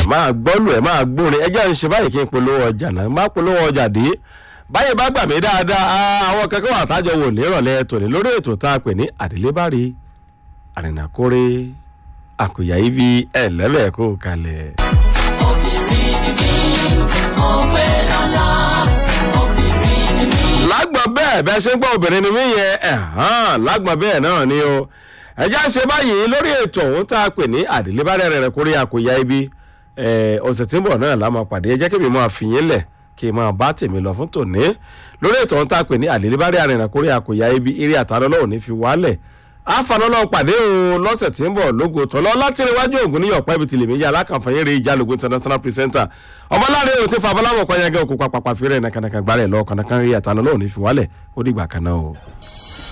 máa gbọ́lù ẹ̀ máa gbórin ẹjẹ́ ń ṣe báyìí kí n polówó ọjà náà má polówó ọjà dé báyìí bá gbà mí dáadáa àwọn kankan wà tájọ wò nírọ̀lẹ́ tòní lórí ètò tá a pè ní àdélébárí àrìnàkórè àkùyà ivi ẹ̀lẹ́lẹ̀ kó kalẹ̀. obìnrin ni mí mo pé lọ́la obìnrin ni mí. lágbọ̀n bẹ́ẹ̀ bẹ́ẹ̀ ṣe ń gbọ́ obìnrin ni mí yẹn ẹ̀hán lágbọ̀n bẹ́ẹ̀ náà ni o ẹjẹ́ ṣe báyìí lórí ètò ọ̀hún tá a pè ní àdélébárí àrìnàkórè àkùyà ibi ọ̀sẹ̀ tí ń bọ̀ náà la máa pàdé ẹ jẹ́ kí mi máa fi yín lẹ̀ kí n máa bá tèmi lọ fún tòní lórí ètò ọ̀hún tá a pè ní àdélébárí àrìnàkórè àkùyà ibi eré àtàrà náà ò ní fi wálẹ̀ àfààní pàdé o lọ́sẹ̀ tí ń bọ̀ lógo tọ́lọ́ láti iwájú ògùn níyọ̀ pẹ́ ibi tìlẹ̀ méjì alákànfàyẹ́ rẹ̀ ìjálógún international presenter ọmọláre o ti fa abọ́láwọ̀ kọ́nyẹ́gẹ́ òkú pàpàpà fẹ́rẹ̀ nàkànàkàn gbálẹ̀ lọ́ọ̀kànàkàn rí àtàlọ́ náà ò ní fi wálẹ̀ ó dìgbà kan náà o.